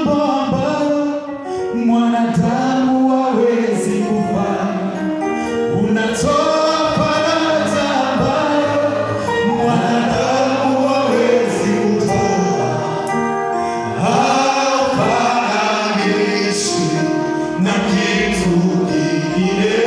mambo ambayo mwanadamu hawezi kufanya. Unatoa faraja ambayo mwanadamu hawezi kutoa. Haufananishwi na kitu kingine.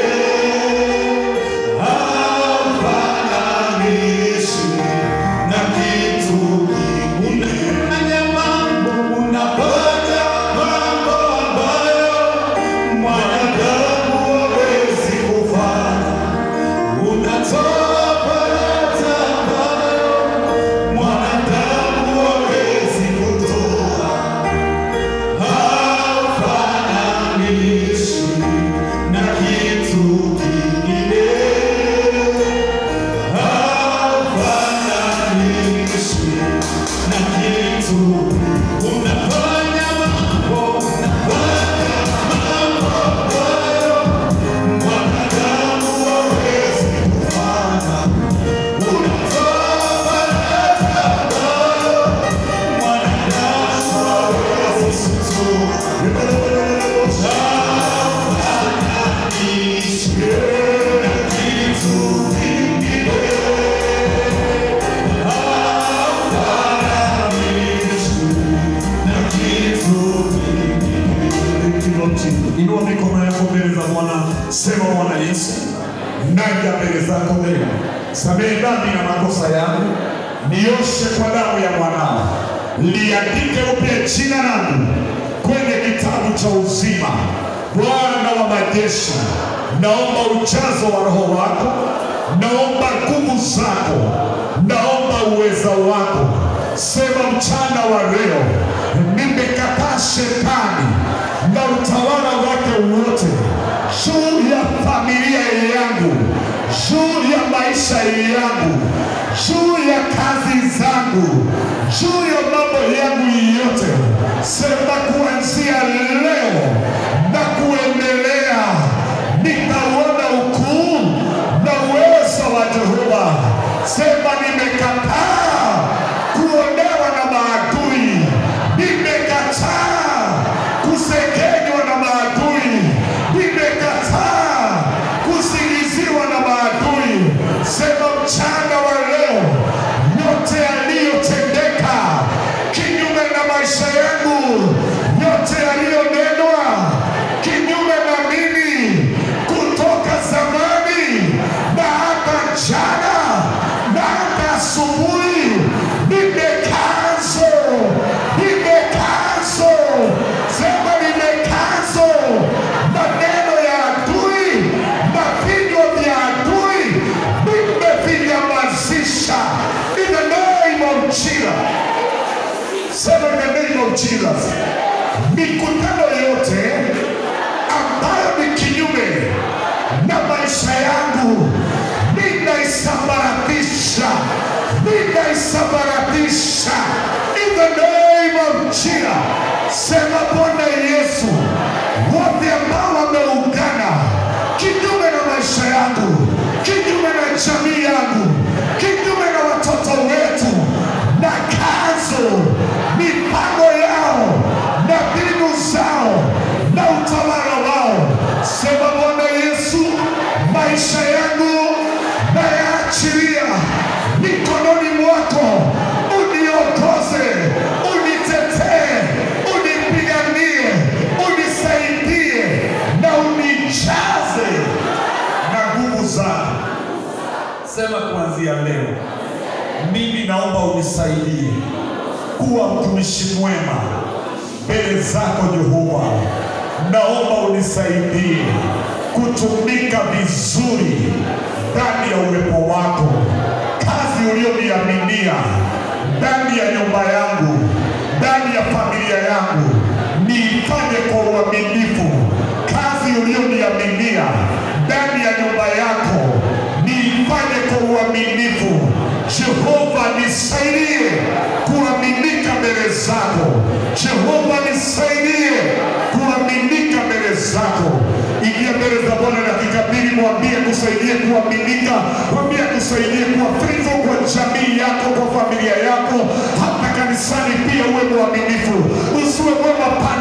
Haufananishwi na kitu kingine. Unafanya mambo, unafanya mambo ambayo mwanadamu hawezi kufanya. Unatoa faraja ambayo mwanadamu hawezi kutoa. Haufananishwi na kitu kingine. Haufananishwi na kitu. Unafanya mambo, unafanya mambo ambayo mwanadamu hawezi kufanya. Unatoa faraja ambayo mwanadamu hawezi kutoa. Inua mikono yako mbele za Bwana, sema Bwana Yesu, naja mbele zako leo, samehe dhambi na makosa yangu, nioshe kwa damu ya mwanao, liandike upya jina langu kwenye kitabu cha uzima. Bwana wa majeshi, naomba ujazo wa Roho wako, naomba nguvu zako, naomba uweza wako. Sema mchana wa leo, nimekataa shetani na utawala wake wote juu ya familia yangu, juu ya maisha yangu, juu ya kazi zangu, juu ya mambo yangu yote. Sema kuanzia leo na kuendelea, nitauona ukuu na uwezo wa Jehova. Sema nimekataa kuonewa na maadui, nimekataa kusekenywa na maadui, nimekataa kusingiziwa na maadui. Sema mchana wa leo, yote yaliyotendeka kinyume na maisha yangu, yote yaliyonenwa kinyume na mimi kutoka zamani na hata jana na hata asubuhi, nimekazo, nimekazo, sema nimekazo maneno ya adui na vinywa vya adui, nimevinyamazisha in the name of Jesus. Sema in the name of Jesus. Mikutano yote ambayo ni kinyume na maisha yangu ninaisambaratisha, ninaisambaratisha in the name of Jesus. Sema Bwana Yesu, wote ambao wameungana kinyume na maisha yangu, kinyume na jamii yangu, kinyume na watoto wetu na kazo mipango yao na mbinu zao na utawala wao. Sema Bwana Yesu, maisha yangu nayaachilia mikononi mwako, uniongoze, unitetee, unipiganie, unisaidie na unijaze na nguvu zako. Sema kuanzia leo, mimi naomba unisaidie kuwa mtumishi mwema mbele zako Jehova. Naomba unisaidie kutumika vizuri ndani ya uwepo wako, kazi ulioniaminia ndani ya nyumba yangu, ndani ya familia yangu, niifanye kwa uaminifu. Kazi ulioniaminia ndani ya nyumba yako, niifanye kwa uaminifu. Jehova nisaidie kuaminika mbele zako. Jehova nisaidie kuaminika mbele zako. Ingia mbele za Bwana dakika mbili, mwambie kusaidie kuaminika, mwambie kusaidie kuwa faithful kwa jamii yako, kwa familia yako, hata kanisani pia uwe mwaminifu, usiwe mwema pale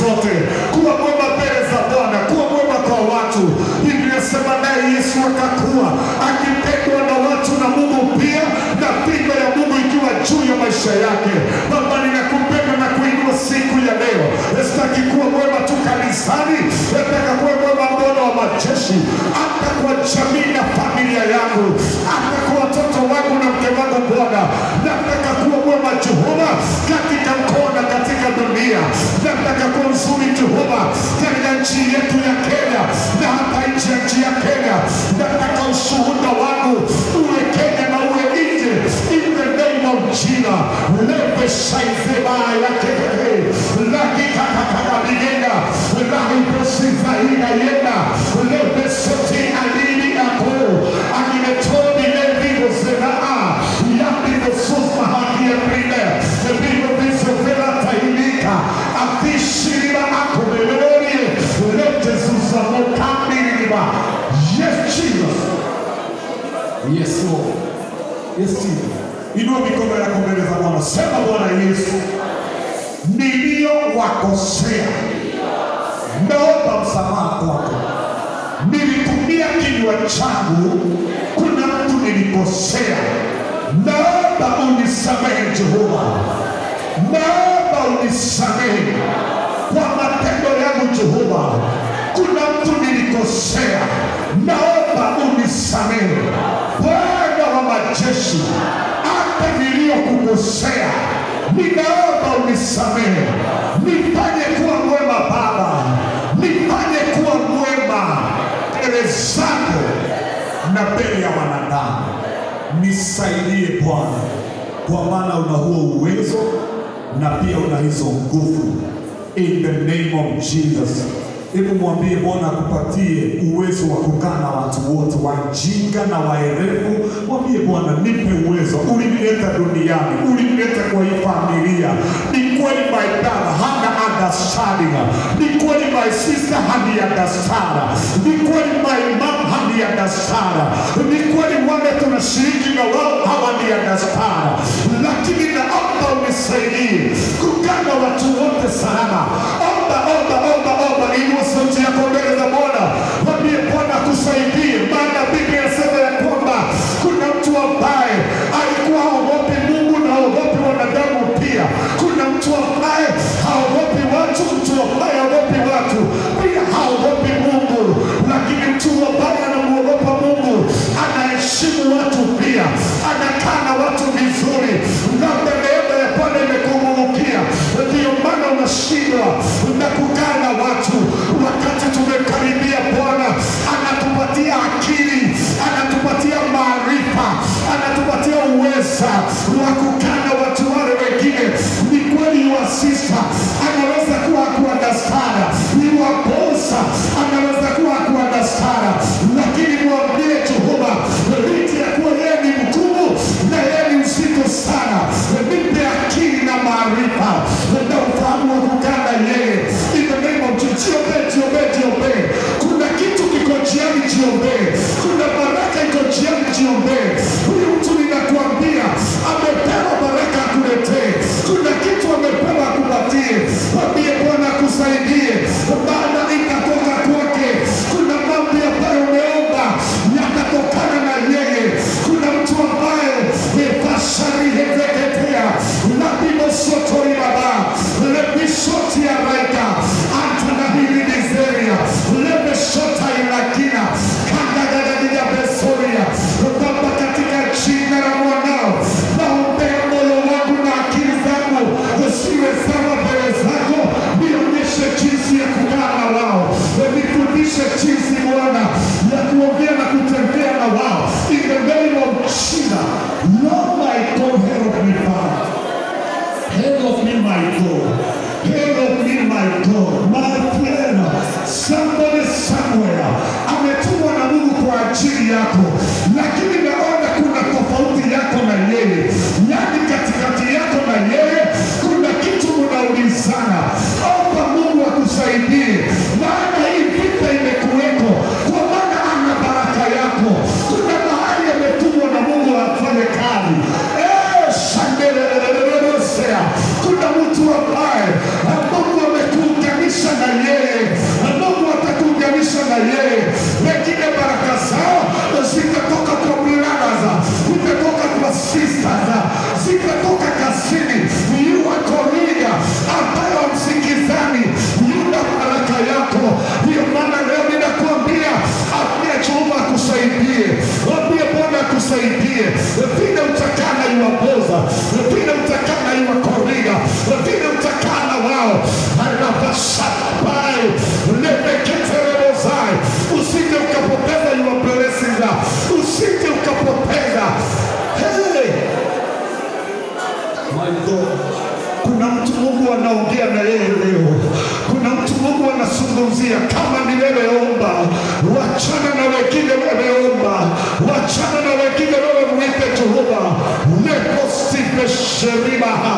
zote, kuwa mwema mbele za Bwana, kuwa mwema kwa watu. Biblia inasema naye Yesu akakuwa akipendwa na watu na Mungu pia, na pigo ya Mungu ikiwa juu ya maisha yake. Baba, ninakupenda na kuinua siku ya leo. Sitaki kuwa mwema tu kanisani, nataka kuwa mwema Bwana wa majeshi, hata kwa jamii na familia yangu, hata kwa watoto wangu na mke wangu. Bwana, nataka kuwa mwema Jehova katika mkoa na katika dunia. Nataka kuwa mzuri Jehova katika nchi yetu ya Kenya na hata nchi ya nchi ya Kenya. Nataka ushuhuda wangu uwe Kenya na uwe nje, in the name of Jesus. Lepe shaizeba ya kekeke laki kakakaka bigenda laki posifa ina yenda lepe soti alini ako akimetobi levigo senaa yapigo susma haki ya prime vigo viso vela tailika afishiriba ako melorie lete susa mokambiriba yes Jesus yes Lord yes Jesus inua mikono yako mbele za Bwana sema Bwana Yesu niliyowakosea naomba msamaha kwako nilitumia kinywa changu kuna mtu nilikosea naomba unisamehe Jehova naomba unisamehe kwa matendo yangu Jehova kuna mtu nilikosea naomba unisamehe Bwana wa majeshi hata niliyokukosea ninaomba unisamehe nifanye kuwa mwema Baba nifanye kuwa mwema mbele zako na mbele ya wanadamu nisaidie Bwana kwa maana una huo uwezo na pia una hizo nguvu in the name of Jesus hebu mwambie Bwana akupatie uwezo wa kukaa na watu wote wajinga na waerevu. Mwambie Bwana, nipe uwezo. Ulinileta duniani, ulinileta kwa hii familia. Ni kweli my brother hana understanding, ni kweli my sister hana understand, ni kweli my mom hana understand, ni kweli wale tunashiriki na wao hawani understand, lakini naomba unisaidie kukaa na watu wote salama. Omba, omba, omba, omba, inua sauti yako mbele za Bwana, mwambie Bwana akusaidie, maana Biblia inasema ya kwamba kuna mtu ambaye alikuwa haogopi Mungu na haogopi wanadamu pia. Kuna mtu ambaye haogopi watu, mtu ambaye haogopi watu pia haogopi Mungu, lakini mtu ambaye anamwogopa Mungu anaheshimu watu pia, anakaa na watu vizuri, labda neema ya Bwana imekumurukia, ndio maana unashindwa na kukaa na watu. Wakati tumekaribia Bwana anatupatia akili, anatupatia maarifa, anatupatia uweza wa kukaa na watu wale wengine. Ni kweli wa sister anaweza kuwa kuandastana, ni wa bosa anaweza kuwa kuandastana, lakini mwambie Jehova, licha ya kuwa yeye ni mkuu na yeye ni mzito sana, nipe akili na maarifa na ufahamu wa kukaa na yeye. In the name of Jesus, jiombee, jiombee, jiombee. Kuna kitu kiko njiani, jiombee. Kuna baraka iko njiani, jiombee. Huyu mtu ninakuambia amepewa baraka akuletee. Kuna kitu amepewa akupatie. Mwambie Bwana akusaidie, maana itatoka kwake. Kuna mambo ambayo umeomba yatatokana na yeye. Kuna mtu ambaye epashari heteketea labibosotori baba lebishoti ya raika antanahili nizeria lebeshota ilakina kandagadadia besoria baba katika jina la mwanao naombea moyo wangu na akili zangu usiwe sawa mbele zako nionyeshe jinsi ya kukaa na wao nifundishe jinsi Bwana ya kuongea na kutembea na wao in the name of Jesus Lord my God help me Father Help me, my God. Help me, my God. My friend, somebody somewhere ametumwa na Mungu kwa ajili yako, lakini naona kuna tofauti yako na yeye, yaani katikati yako na yeye kuna kitu unaulizana. Omba Mungu akusaidie, maana hii vita imekuweko, kwa maana ana baraka yako. Kuna mahali ametumwa na Mungu afanye kazi. Eh, shandelelelelelelosea. Kuna mtu ambaye Mungu amekuunganisha Mungu anaongea na yeye leo. Kuna mtu Mungu anazungumzia. Kama ni wewe, omba, wachana na wengine. Wewe omba, wachana na wengine. Wewe mwite Jehova lekosipesherimaha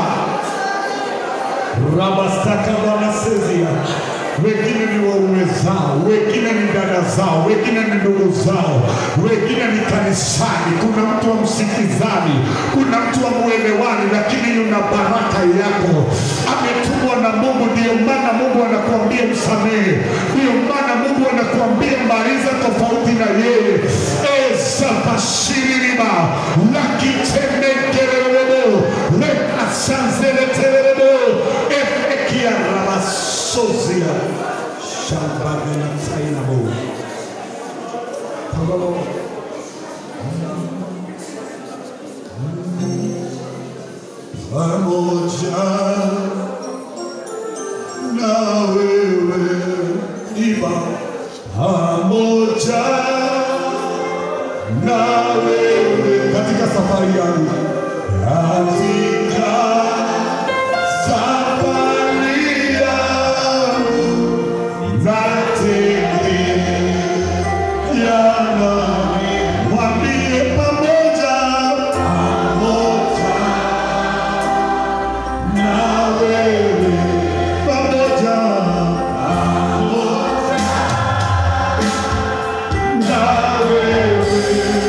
rabastaka wanasezia wengine ni waume zao, wengine ni dada zao, wengine ni ndugu zao, wengine ni kanisani. Kuna mtu wa msikizani, kuna mtu wa mwelewani, lakini yuna baraka yako, ametumwa na Mungu. Ndio maana Mungu anakuambia msamehe, ndio maana Mungu anakuambia maliza tofauti na yeye. ezabashiririba lakitemekererebo lekasanzeletererebo efekia rabasozia shambabenatainabo pamoja na wewe iba pamoja na wewe katika safari yangu katika safari yangu natembea nami mwambie pamoja pamoja na wewe pamoja pamoja na wewe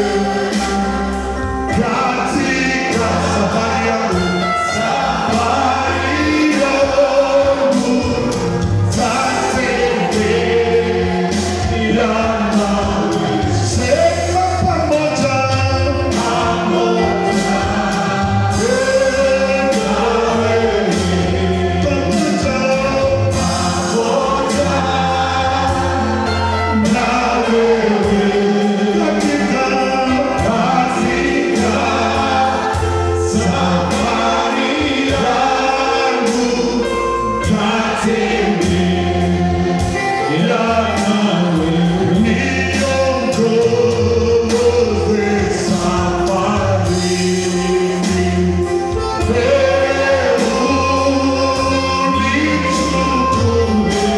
katika safari yangu safari yangu tatembea nawe sema pamoja pamoja nawe pamoja pamoja na wewe katika katika safari yangu tatembea nawe niongoze safarini wewe unichukue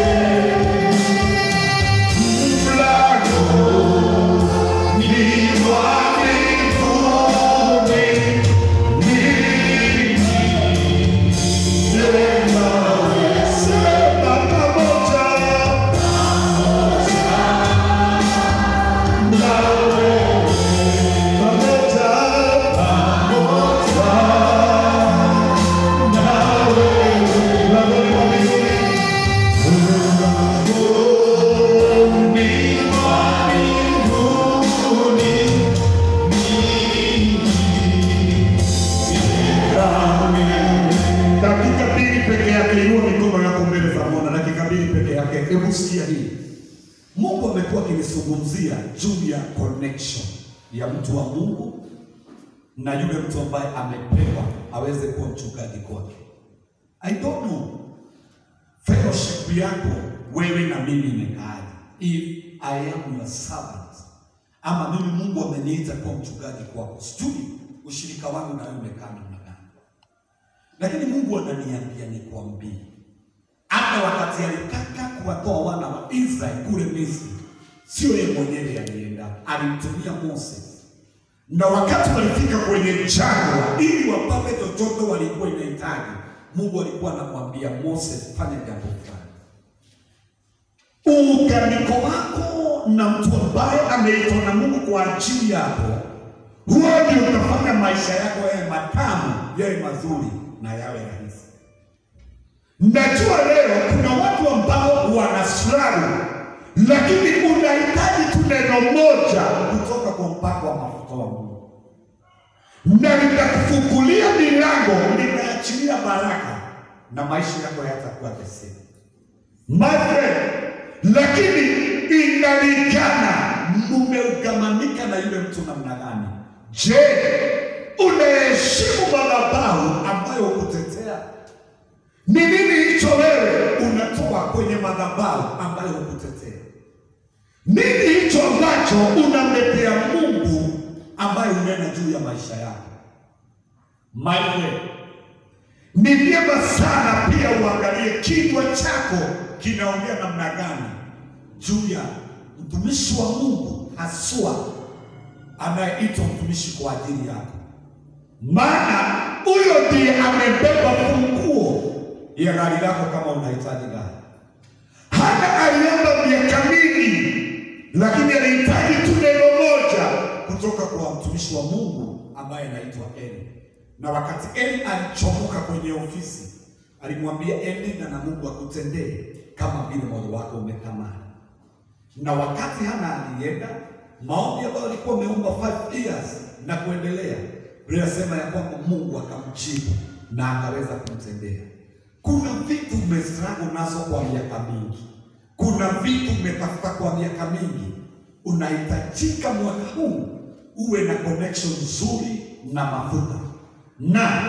dakika mbili peke yake, inua mikono yako mbele za Bwana, dakika mbili peke yake. Hebu sikia hii. Mungu amekuwa akinizungumzia juu ya connection ya mtu wa Mungu na yule mtu ambaye amepewa aweze kuwa mchungaji kwake. I don't know fellowship yako wewe na mimi imekaaje? If I am your servant, ama mimi Mungu ameniita kuwa mchungaji kwako, sijui ushirika wangu na wewe umekaa namna gani, lakini Mungu ananiambia nikwambie, hata wakati alitaka kuwatoa wana wa Israeli kule Misri, sio yeye mwenyewe alienda, alimtumia Moses na wakati walifika kwenye jangwa ili wapate chochote walikuwa inahitaji, Mungu alikuwa anamwambia Moses, fanya jambo fulani. Uunganiko wako na mtu ambaye ameitwa na Mungu kwa ajili yako, huo ndio utafanya maisha yako yawe matamu, yawe mazuri na yawe rahisi. Najua leo kuna watu ambao wana struggle, lakini unahitaji tu neno moja kutoka kwa mpako wa mafuta wa Mungu, na litakufungulia milango, litaachilia baraka na maisha yako yatakuwa the same. My friend, lakini inalingana mumeugamanika na yule mtu namna gani. Je, unaheshimu madhabahu ambayo hukutetea? Ni nini hicho wewe unatoa kwenye madhabahu ambayo hukutetea? Nini hicho ambacho unamletea Mungu ambaye unena juu ya maisha yako? My friend, Ni vyema sana pia uangalie kinywa chako kinaongea namna gani juu ya mtumishi wa Mungu haswa anayeitwa mtumishi kwa ajili yako, maana huyo ndiye amebeba funguo ya gari lako kama unahitaji gari. Hana aliomba miaka mingi, lakini anahitaji tu neno moja kutoka kwa mtumishi wa Mungu ambaye anaitwa Eli. Na wakati Eli alichomoka kwenye ofisi, alimwambia enenda na Mungu akutendee kama vile moyo wako umetamani. Na wakati Hana alienda, maombi ambayo alikuwa ameomba 5 years na kuendelea, Biblia inasema ya kwamba Mungu akamjibu na akaweza kumtendea. Kuna vitu umestruggle nazo kwa miaka mingi, kuna vitu umetafuta kwa miaka mingi, unahitajika mwaka huu uwe na connection nzuri na mafuta, na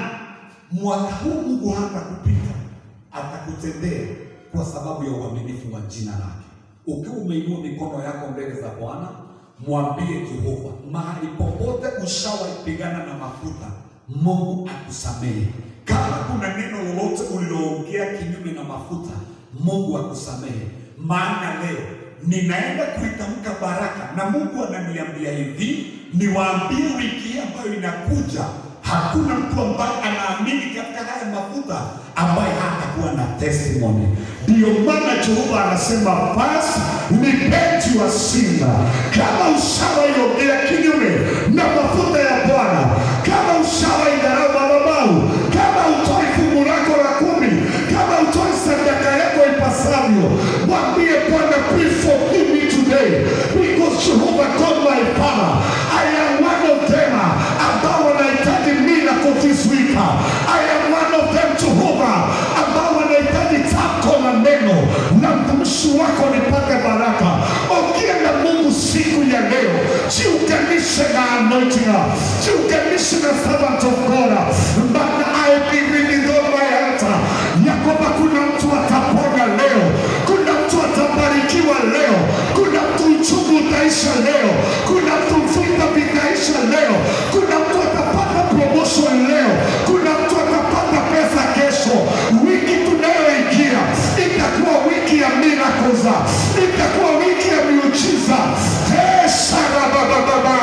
mwaka huu Mungu hata kupita atakutendea kwa sababu ya uaminifu wa jina lake. Ukiwa umeinua mikono yako mbele za Bwana, mwambie Jehova, mahali popote ushawaipigana na mafuta, Mungu akusamehe. Kama kuna neno lolote uliloongea kinyume na mafuta, Mungu akusamehe. Maana leo ninaenda kuitamka baraka, na Mungu ananiambia hivi, niwaambie wiki hii ambayo inakuja, hakuna mtu ambaye anaamini katika haya mafuta ambaye hatakuwa na testimony. Ndiyo maana Jehova anasema basi repent your sin. Kama ushawahiongea kinyume na mafuta ya Bwana, kama ushawaidharau madhabahu, kama utoi fungu lako la kumi, kama utoi sadaka yako ipasavyo, mwambie Bwana, please forgive me today because Jehovah God my Father, I am one of them ambao wanahitaji miracle this week. I am one of them Jehovah ambao wanahitaji tako na neno na mtumishi wako nipate baraka. Ongea na Mungu siku ya leo, jiunganishe na anointing, jiunganishe na servant of God, maana I believe in all my heart ya kwamba kuna mtu atapona leo, kuna mtu atabarikiwa leo, kuna mtu uchungu utaisha leo, kuna mtu vita vitaisha leo, kuna mtu atapata promotion leo, kuna mtu atapata pesa kesho. Wiki tunayoingia itakuwa wiki ya miracles, itakuwa wiki ya miujiza. Hey, sharabababa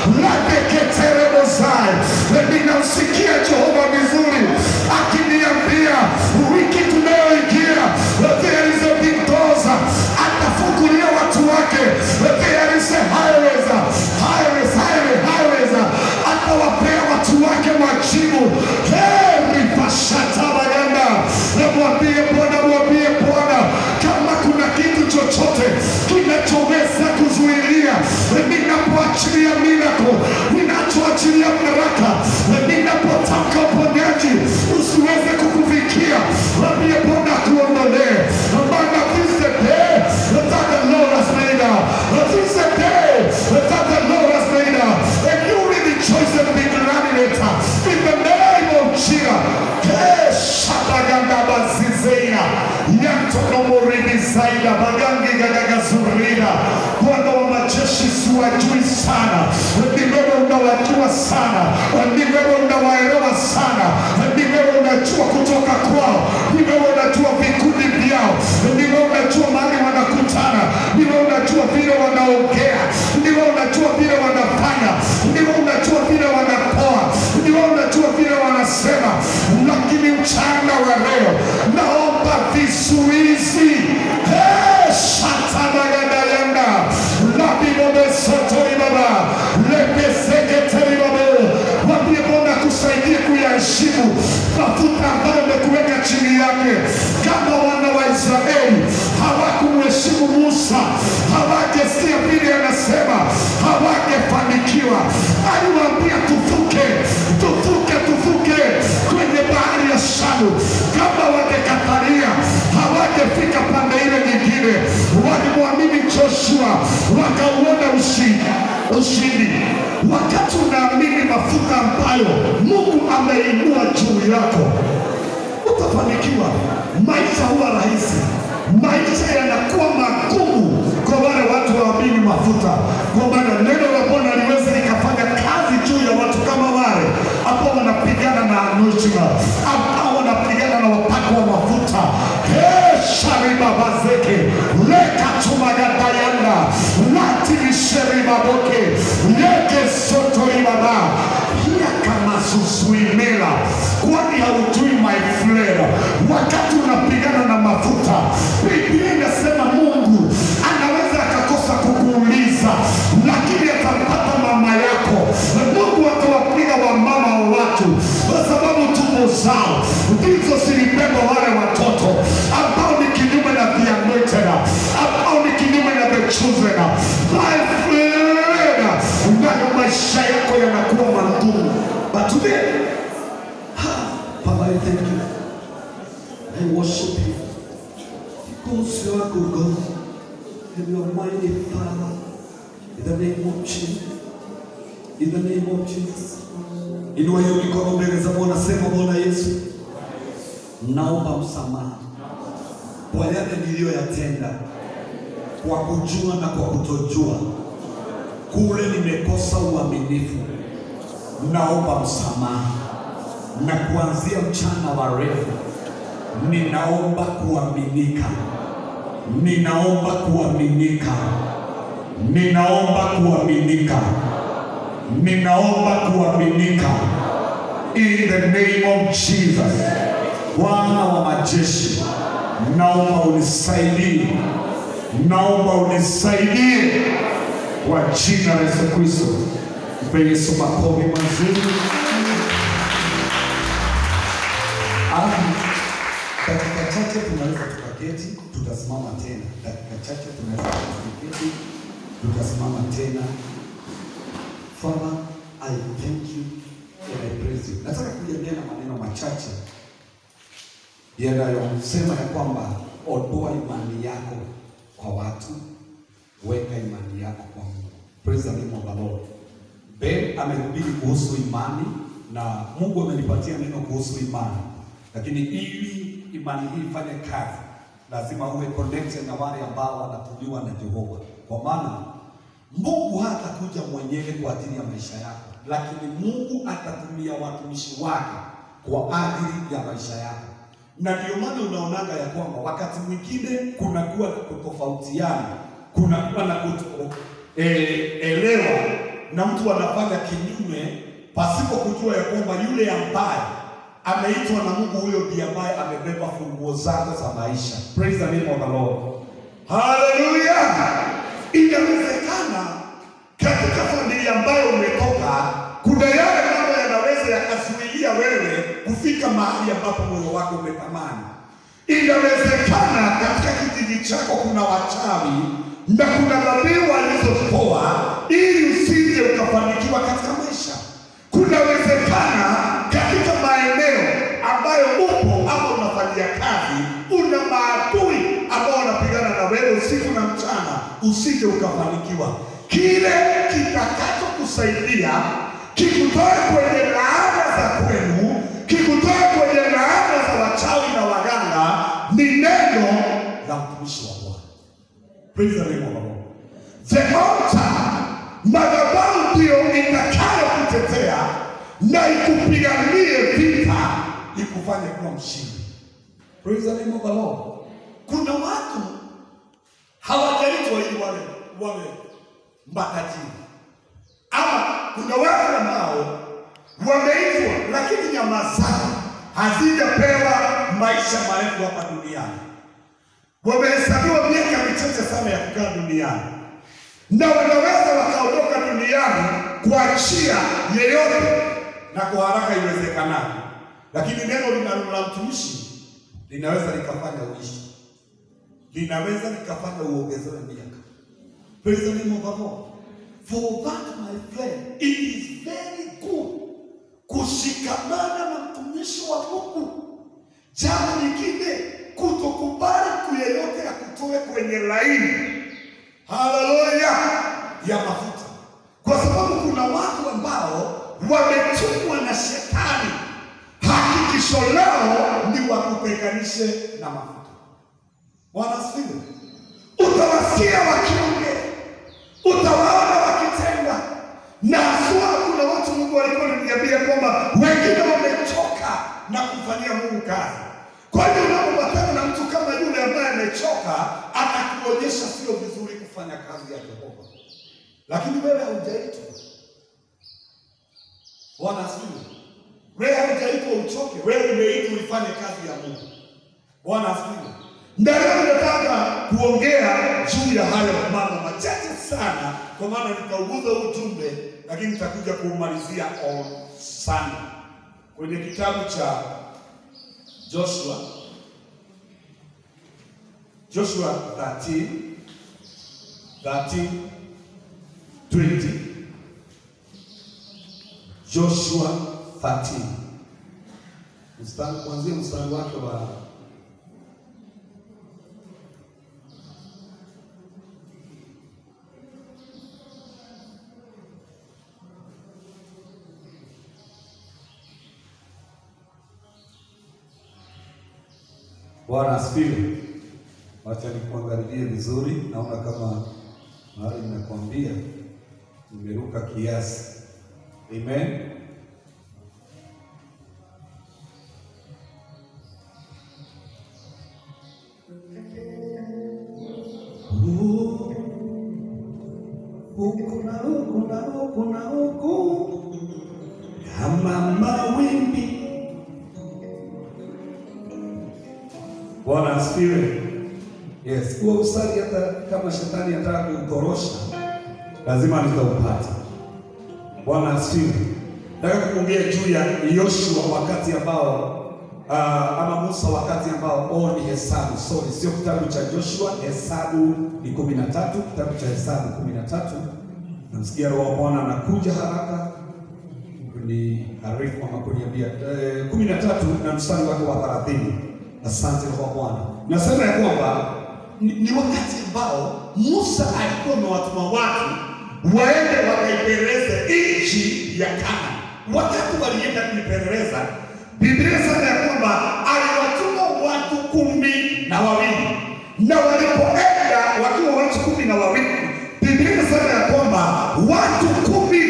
lateketeremosai ninamsikia Jehova vizuri akiniambia wiki tunayoingia there is a big doors atafungulia watu wake there is a highways highways highway highways atawapea watu wake majibu heri pashatabaganda mwambie Bwana mwambie Bwana kama kuna kitu chochote kinachoweza kuzuilia ninapoachilia miracle ninachoachilia baraka ninapotamka uponyaji usiweze kukufikia mwambie Bwana kuondolee maana this is the day that the Lord has made this is the day that the Lord has made and you will rejoice and be glad in it in the name of Jesus Shadagandabazizea yantonomoribizaida bagangigagagazurira Bwana wa majeshi siwajui sana, ni wewe unawajua sana, ni wewe unawaelewa sana, ni wewe unajua kutoka kwao, ni wewe unajua vikundi vyao, ni wewe unajua mahali wanakutana, ni wewe unajua vile wanaongea, ni wewe unajua vile wanafanya, ni wewe unajua vile wanapoa, ni wewe unajua vile wanasema, lakini mchana wa leo naomba vizuizi hey, shatabagandayanda labibobesotoibaba lepeseketeribabe wambie Bwana kusaidie kuyaheshimu mafuta ambayo amekuweka chini yake. Kama wana wa Israeli hawakumheshimu Musa, hawajasikia vile anasema, hawangefanikiwa. Aliwaambia tuvuke, tuvuke, tuvuke kwenye bahari ya Shamu. Kama wangekatalia, hawangefika pande ile nyingine. Walimwamini Joshua, wakauona ushindi ushindi. Wakati unaamini mafuta ambayo Mungu ameinua juu yako, utafanikiwa. Maisha huwa rahisi, maisha yanakuwa magumu kwa wale watu waamini mafuta, kwa maana neno la Bwana liweze likafanya sheribaboke yeke sotoribaba yakamasusuimela kwani haujui my friend wakati unapigana na mafuta biblia inasema mungu anaweza akakosa kukuuliza lakini atampata mama yako mungu atawapiga wamama wa watu kwa sababu tumbo zao ndizo zilibeba wale watoto ambao ni kinyume na the anointed ambao ni kinyume na the chosen my friend nayo maisha yako yanakuwa magumu but today Father, I thank you. I worship you. Because you are good God. And you are mighty Father. In the name of Jesus. In the name of Jesus. Inua hiyo mikono mbele za Bwana, sema Bwana Yesu, naomba msamaha kwa yale niliyoyatenda, kwa kujua na kwa kutojua, kule nimekosa uaminifu. Naomba msamaha na kuanzia mchana wa leo ninaomba kuaminika, ninaomba kuaminika, ninaomba kuaminika, ninaomba kuaminika in the name of Jesus. Bwana wa majeshi, naomba unisaidie, naomba unisaidie kwa jina la Yesu Kristo. Mpe Yesu makofi mazuri. Alafu dakika chache tunaweza tukaketi, tutasimama tena. Dakika chache tunaweza tukaketi, tutasimama tena. Father, I thank you and I praise you. Nataka kuongea na maneno machache yanayosema ya kwamba ondoa imani yako kwa watu, weka imani yako kwa Mungu. Praise the name of the Lord. Ben amehubiri kuhusu imani na Mungu amenipatia neno kuhusu imani, lakini ili imani hii ifanye kazi, lazima uwe connected na wale ambao wanatumiwa na Jehova, kwa maana Mungu hatakuja mwenyewe kwa ajili ya maisha yako, lakini Mungu atatumia watumishi wake kwa ajili ya maisha yako. Na ndio maana unaonaga ya kwamba wakati mwingine kunakuwa kutofautiana, kunakuwa na kuto, eh, elewa na mtu anafanya kinyume pasipo kujua ya kwamba yule ambaye ameitwa na Mungu, huyo ndiye ambaye amebeba funguo zako za maisha. Praise the name of the Lord. Haleluya! Inawezekana katika familia ambayo umetoka, kuna yale mambo yanaweza yakazuilia wewe kufika mahali ambapo moyo wako umetamani. Inawezekana katika kijiji chako kuna wachawi na kuna dhabihu alizotoa ili usije ukafanikiwa katika maisha. Kunawezekana katika maeneo ambayo upo ama unafanyia kazi, una maadui ambao wanapigana na wewe usiku na mchana, usije ukafanikiwa. Kile kitakachokusaidia kikutoe kwenye laana za kwenu, kikutoe kwenye laana za wachawi na waganga, ni neno la mtumishi wa Bwana. Praise the name of the Lord. The altar, madhabahu ndiyo itakayokutetea na ikupiganie vita, ikufanye kuwa mshindi. Praise the name of the Lord. Kuna watu hawajaitwa ili wawe wawe matajiri, ama kuna watu ambao wameitwa lakini nyama zao hazijapewa maisha marefu hapa duniani. Wamehesabiwa miaka michache sana ya kukaa duniani, na wanaweza wakaondoka duniani kuachia yeyote na kwa haraka iwezekanavyo, lakini neno linalo la mtumishi linaweza likafanya uishi, linaweza likafanya uongezewe miaka. Praise the name of the Lord. For that my friend, it is very good kushikamana na mtumishi wa Mungu. Jambo lingine, kutokubali kuyeyote ya kutoe kwenye laini, haleluya, ya mafuta, kwa sababu kuna watu ambao wametumwa na shetani hakikisho lao ni wakutenganishe na mafuta. Bwana asifiwe. Utawasikia wakiongea, utawaona wakitenda, na haswa kuna watu Mungu alikuwa ananiambia kwamba wengine wamechoka na kumfanyia Mungu kazi. Kwa hiyo unapopatana na mtu kama yule ambaye amechoka, atakuonyesha sio vizuri kufanya kazi ya Jehova. lakini wewe haujaitwa. Bwana asifiwe. Wewe haujaitwa uchoke, wewe umeitwa uifanye kazi ya Mungu. Bwana asifiwe. Na leo nataka kuongea juu ya hayo mambo machache sana, kwa maana nikauguza huu ujumbe, lakini nitakuja kuumalizia on Sunday kwenye kitabu cha Joshua, Joshua 13 13 20 Joshua 13 Mstari kuanzia mstari wake wa Bwana asifiwe. Wacha nikuangalilie vizuri, naona kama mahali nimekwambia nimeruka kiasi. Amen. huku na huku na huku na huku kama mawimbi. Bwana asifiwe. Yes, huo usali hata kama shetani anataka kuutorosha lazima nitaupata. Bwana asifiwe. Nataka kuongea juu ya Yoshua wakati ambao uh, ama Musa wakati ambao Oh, ni Hesabu, sorry, sio kitabu cha Joshua. Hesabu ni kumi na tatu, kitabu cha Hesabu kumi na tatu. Namsikia Roho wa Bwana anakuja haraka ni arifu ama kuniambia eh, kumi na tatu na mstari wake wa thelathini. Asante Roho wa Bwana. nasema ya kwamba ni, ni wakati ambao Musa alikuwa amewatuma watu waende wakaipeleleze nchi ya Kana. Wakati walienda kuipeleleza, Biblia inasema ya kwamba aliwatuma watu kumi na wawili, na walipoenda wakiwa watu kumi na wawili, Biblia inasema ya kwamba watu kumi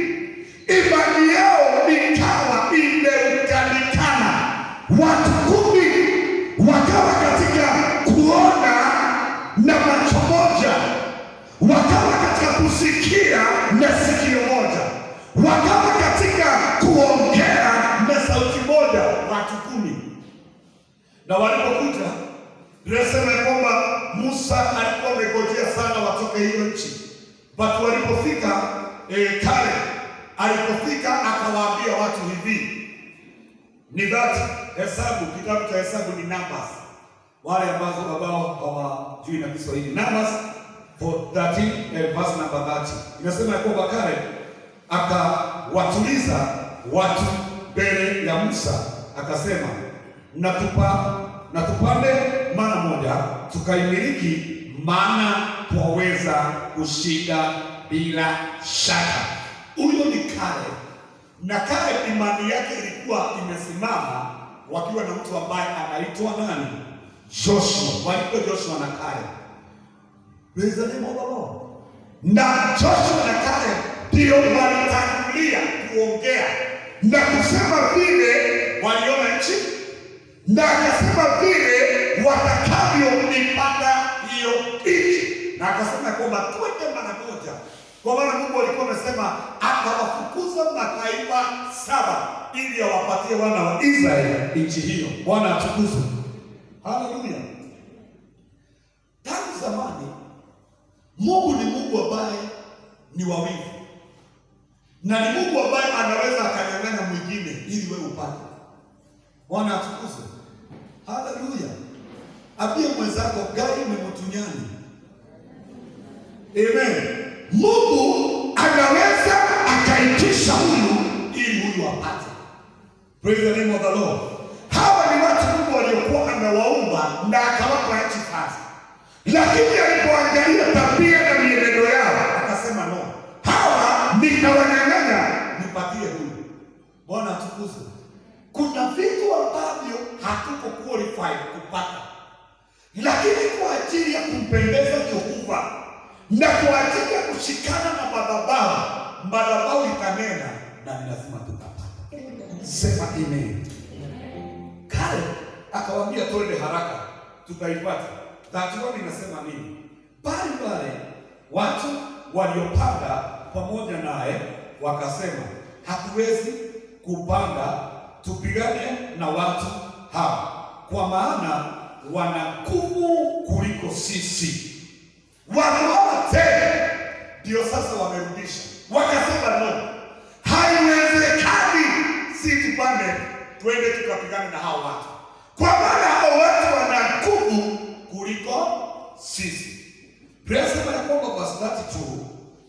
imani yao ikawa imeukanikana. Watu kumi wakawa katika kuona na macho moja, wakawa katika kusikia na sikio moja, wakawa katika kuongea na sauti moja, watu kumi. Na walipokuja linasema ya kwamba Musa alikuwa amegojea sana watoke hiyo nchi, but walipofika eh, kale alipofika akawaambia watu hivi ni that hesabu, kitabu cha hesabu ni numbers, wale ambazo ambao hawajui na Kiswahili numbers for 13 eh, verse number 30 inasema ya kwamba kale akawatuliza watu mbele ya Musa akasema, na tupa na tupande mara moja tukaimiliki, maana twaweza kushinda bila shaka. Huyo ni kale na kale imani yake ilikuwa imesimama wakiwa na mtu ambaye anaitwa nani? Joshua. Walikuwa Joshua na Kale. Praise the name of the Lord. Na Joshua na Kale ndio walitangulia kuongea na kusema vile waliona nchi na akasema vile watakavyoipata hiyo nchi, na akasema kwamba twende mara moja, kwa maana Mungu alikuwa amesema atawafukuza mataifa saba ili awapatie wana wa Israeli nchi hiyo. Bwana atukuzwe, haleluya. Tangu zamani Mungu ni Mungu ambaye ni wawivu na ni Mungu ambaye anaweza akanyang'anya mwingine ili wewe upate. Bwana atukuzwe, haleluya. Ambie mwenzako gai memutunyani, amen. Mungu anaweza akaitisha huyu ili huyu apate. Praise the name of the Lord. Hawa ni watu Mungu waliokuwa amewaumba na akawapa nchi sasa, lakini alipoangalia tabia na mienendo yao akasema no, hawa nitawanyang'anya, nipatie huyu. Bwana atukuzwe. Kuna vitu ambavyo hatuko qualified kupata, lakini kwa ajili ya kumpendeza Jehova na kwa ajili ya kushikana na madhabahu, madhabahu itanena na ni lazima tutapata. Sema amen. Kale akawaambia twende haraka, tutaipata. That one inasema nini? Pale pale watu waliopanda pamoja naye wakasema, hatuwezi kupanda tupigane na watu hawa, kwa maana wana nguvu kuliko sisi. Wakaona tena, ndio sasa wamerudisha, wakasema no, haiwezekani, si tupande twende tukapigane na hao watu, kwa maana hao watu wana nguvu kuliko sisi. Biblia inasema ya kwamba verse 32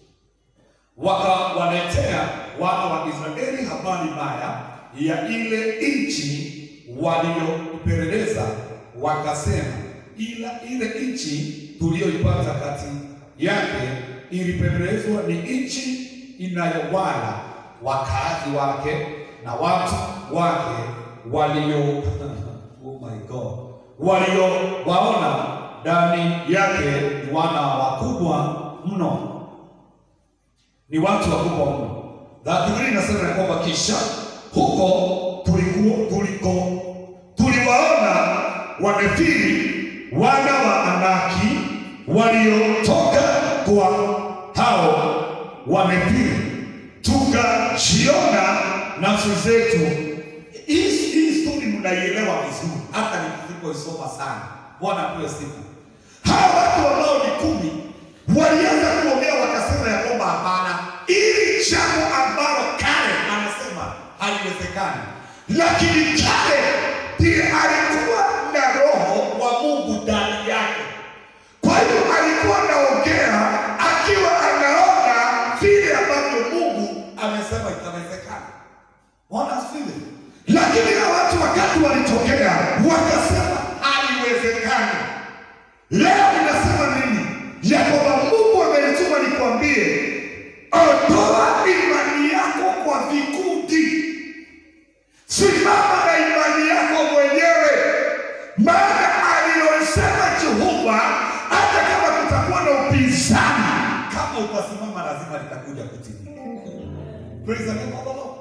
wakawaletea wana wa Israeli habari mbaya ya ile nchi waliyopeleleza, wakasema, ila ile nchi tuliyoipata kati yake ilipelelezwa ni nchi inayowala wakazi wake na watu wake walio oh my God, waliowaona ndani yake ni wana wakubwa mno ni watu wakubwa mno. Biblia inasema ya kwamba kisha huko tulikuwa tuliko tuliwaona wamefiri wana wa Anaki waliotoka kwa hao wamefiri, tukajiona nafsi zetu. Hii hii story mnaielewa vizuri, hata nisipoisoma sana. Bwana apewe sifa. Hawa watu ambao ni kumi walianza kuongea wakasema ya kwamba hapana, ili jambo ambalo kale anasema haliwezekani, lakini kale ndiye alikuwa na roho wa Mungu ndani yake. Kwa hiyo alikuwa anaongea akiwa anaona vile ambavyo Mungu amesema itawezekana. Bwana asifiwe. Lakini hao watu wakati walitokea wakasema haliwezekani. Leo ninasema nini? Ya kwamba Mungu amenituma nikwambie, ondoa imani yako kwa vikundi, simama na imani yako mwenyewe, maana aliyosema Jehova, hata kama kutakuwa na upinzani, kama utasimama lazima litakuja kutimia. Praise the name of the Lord.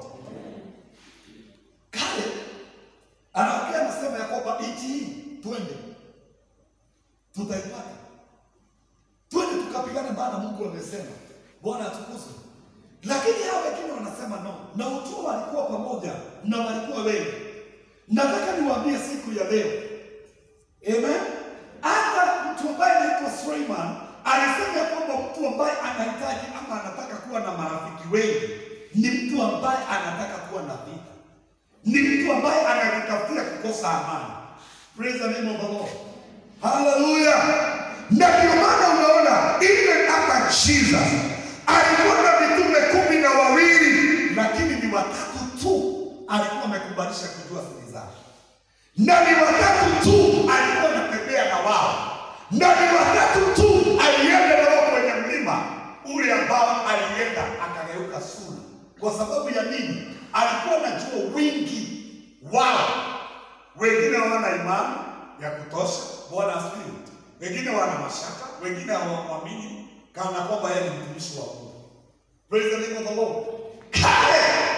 Kale anaongea anasema ya kwamba nchi hii twende tutaipata, twende tukapigane, maana Mungu amesema. Bwana atukuzwe. Lakini hao wengine wanasema no, na utuo walikuwa pamoja na walikuwa wengi. Nataka niwaambie siku ya leo, amen. Hata mtu ambaye anaitwa Suleiman alisema ya kwamba mtu ambaye anahitaji ama anataka kuwa na marafiki wengi ni mtu ambaye anataka kuwa na vita, ni mtu ambaye anajitafutia kukosa amani. Praise the name of the Lord. Haleluya! Na ndio maana unaona even hata Jesus alikuwa na mitume kumi na wawili, lakini ni watatu tu alikuwa amekubalisha kujua siri zake, na ni watatu tu alikuwa anatembea na wao, na ni watatu tu alienda na wao kwenye mlima ule ambao alienda akageuka sura. Kwa sababu ya nini? Alikuwa anajua wingi wao wengine hawana imani ya kutosha. Bwana asifiwe. Wengine wana mashaka, wengine hawamwamini kana kwamba yeye ni mtumishi wa Mungu. Praise the name of the Lord. Kale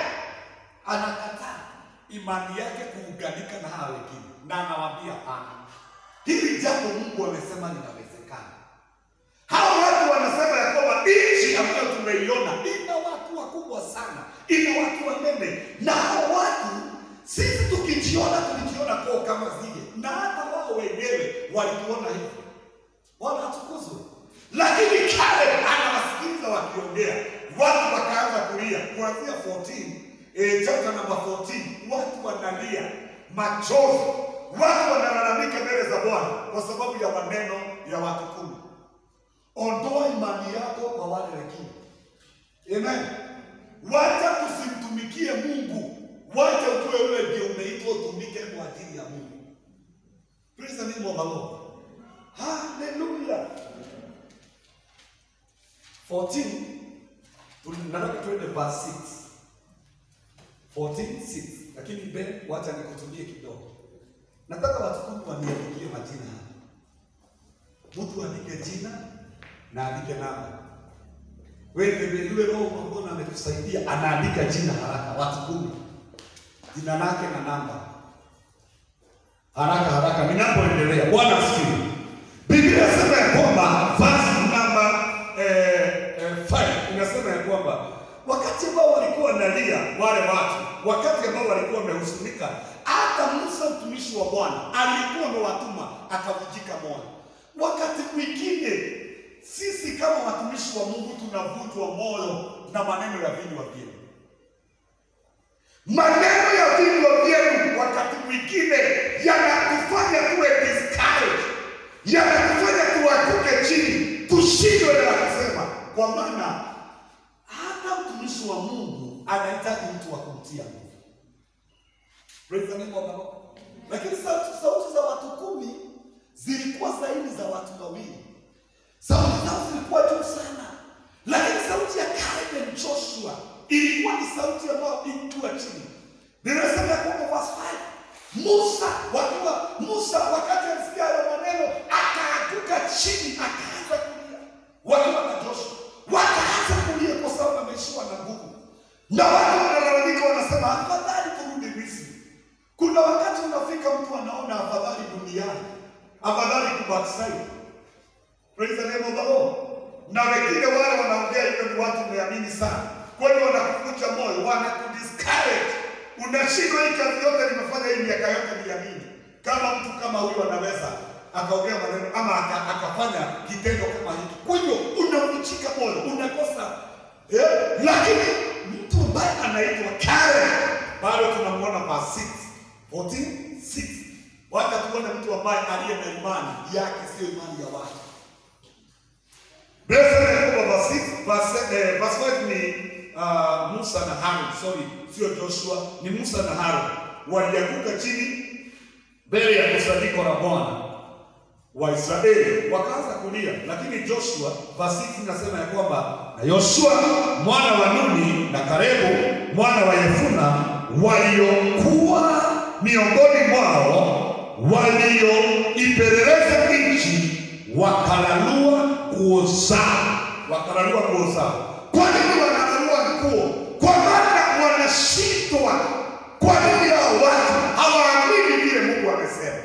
anakataa imani yake kuunganika na hawa wengine, na anawaambia hapana, hili jambo Mungu amesema linawezekana. Hawa watu wanasema ya kwamba nchi ambayo tumeiona ina watu wakubwa sana, ina watu wanene, na hao watu sisi tukijiona tulijiona kwao kama zile, na hata wao wenyewe walituona hivyo. Bwana atukuzwe. Lakini kale anawasikiliza wakiongea, watu wakaanza kulia kuanzia 14 eh, chapter number 14, watu wanalia machozi, watu wanalalamika mbele za Bwana kwa sababu ya maneno ya watu kumi. Ondoa imani yako kwa wale wengine. Amen. Wacha tusimtumikie Mungu, wacha ujue wewe ndio umeitwa utumike kwa ajili ya Mungu. Praise the name of the Lord. Hallelujah. 14 tunataka tuende verse 6. 14 6. Lakini Ben, wacha nikutumie kidogo. Nataka watu kumi waniandikie majina hapa. Mtu andike jina na andike namba. Wewe yule roho ambao ametusaidia anaandika jina haraka, watu kumi, jina lake na namba, haraka haraka, ninapoendelea. Bwana asifiwe. Biblia inasema ya kwamba verse namba eh, eh, ambao walikuwa wanalia wale watu, wakati ambao walikuwa wamehuzunika, hata Musa mtumishi wa Bwana alikuwa amewatuma akavujika moyo. Wakati mwingine sisi kama watumishi wa Mungu tunavunjwa moyo na maneno ya vinywa vyenu. Maneno ya vinywa vyenu wakati mwingine yanatufanya tuwe discouraged, yanatufanya tuanguke chini, tushindwe na kusema, kwa maana hata mtumishi wa Mungu anahitaji mtu wa kumtia nguvu. Praise the name of the Lord. Lakini sauti, sauti za watu kumi zilikuwa zaidi za watu wawili, sauti zao zilikuwa juu sana, lakini sauti ya Caleb and Joshua ilikuwa ni sauti ambayo ilikuwa chini. Ninasema ya kwamba verse 5 Musa wakiwa Musa wakati alisikia hayo maneno akaanguka chini akaanza kulia, wakiwa na Joshua wakaanza kulia kwa sababu ameishiwa na nguvu, na watu wanalalamika, wanasema afadhali turudi Misri. Kuna wakati unafika mtu anaona afadhali duniani, afadhali kubackslide. Praise the name of the Lord. Na wengine wale wanaongea hivyo ni watu wameamini sana, kwa hiyo wanakuvunja moyo, wanakudiscourage. Unashindwa hii kazi yote nimefanya hii miaka yote ni ya nini? Kama mtu kama huyu anaweza akaongea maneno ama aka, akafanya kitendo kama hiki, kwa hiyo unavunjika moyo, unakosa eh? Lakini mtu ambaye anaitwa Karen bado tunamwona verse 6 14 6 wacha tuone mtu ambaye aliye na imani yake, sio imani ya watu. Blessed Yakobo verse 6 verse, eh, verse 5 ni uh, Musa na Harun, sorry, sio Joshua, ni Musa na Harun walianguka chini mbele ya kusanyiko la Bwana wa Israeli wakaanza kulia, lakini Joshua verse 6 inasema ya kwamba na Yoshua mwana wa Nuni na Kalebu mwana wa Yefuna waliokuwa miongoni mwao walioipeleleza nchi wakalalua nguo zao, wakalalua nguo zao. Kwa nini wanalalua nguo? Kwa maana wanashindwa. Kwa nini hao watu hawaamini vile Mungu amesema?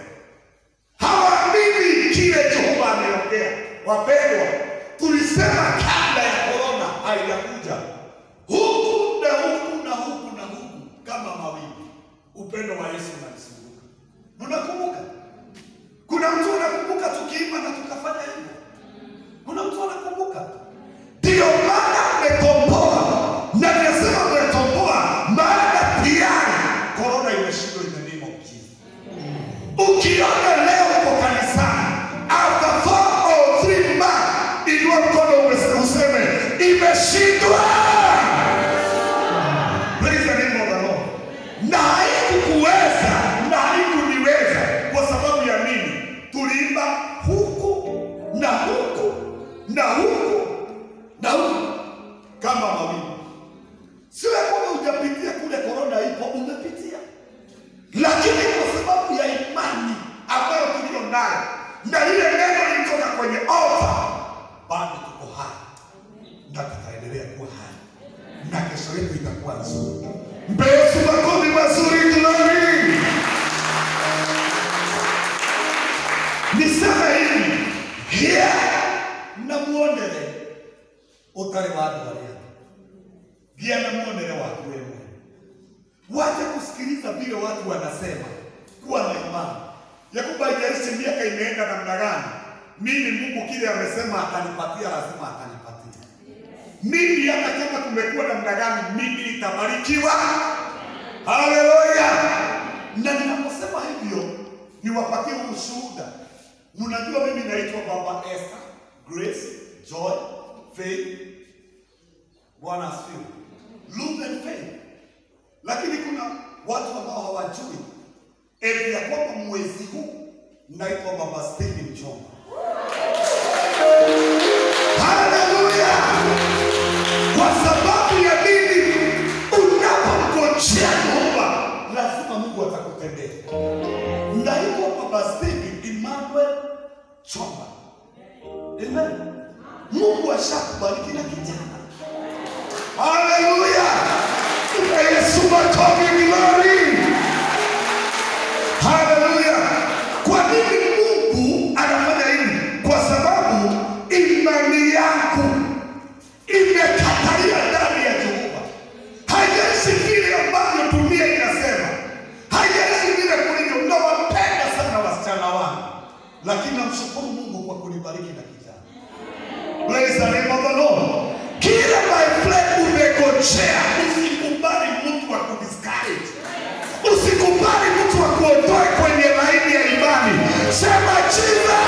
hawaamini kile Jehova ameongea. Wapendwa, tulisema kabla ya korona haijakuja, huku na huku na huku na huku kama mawimbi, upendo wa Yesu unalizunguka. Mnakumbuka? Kuna mtu anakumbuka tukiimba na tukafanya hivyo? Kuna mtu anakumbuka? Ndio maana mmekomboa, na ninasema mmekomboa, maana tayari korona imeshindwa in the name of Jesus. Ukiona leo uko kanisani after four or three months, inua mkono ume- useme imeshindwa. Praise the name of the Lord. Na haikukuweza na haikuniweza kwa sababu ya nini? Tuliimba huku na huku na huku na huku kama mawimbi. Sio ya kwamba hujapitia kule korona ipo, umepitia lakini kwa sababu ya imani ambayo tuliyo nayo na lile neno lilitoka kwenye altar, bado tuko hai na tutaendelea kuwa hai na kesho yetu itakuwa nzuri. Mpe Yesu makofi mazuri, glory. Niseme hivi here namuonere utari watu walia gia namuonere watu wewe Wache kusikiliza vile watu wanasema, kuwa na imani ya kwamba haijalishi miaka imeenda namna gani, mimi Mungu kile amesema atanipatia, lazima atanipatia. Mimi hata kama kumekuwa namna gani, mimi nitabarikiwa. Haleluya! Na ninaposema hivyo, niwapatie ushuhuda. Mnajua mimi naitwa Baba Esther, Grace, Joy, Faith. Bwana asifiwe. Love and Faith lakini kuna watu ambao hawajui eti ya kwamba mwezi huu naitwa Baba Stephen Choma. Haleluya! Kwa sababu ya nini? Unapomgojea Jehova, lazima Mungu atakutendea. Naitwa Baba Stephen Emmanuel Choma. Amen. Mungu ashakubariki na kijana. Haleluya! Mpe Yesu makofi glory. Haleluya! Kwa nini Mungu anafanya hivi? Kwa sababu imani yako imekatalia ndani ya Jehova. nashukuru Mungu kwa kunibariki na kijana. Praise the name of the Lord. Kila my friend umegojea, usikubali mtu wa kudiscourage. Usikubali mtu wa kuondoe kwenye laini ya imani. Sema Jesus.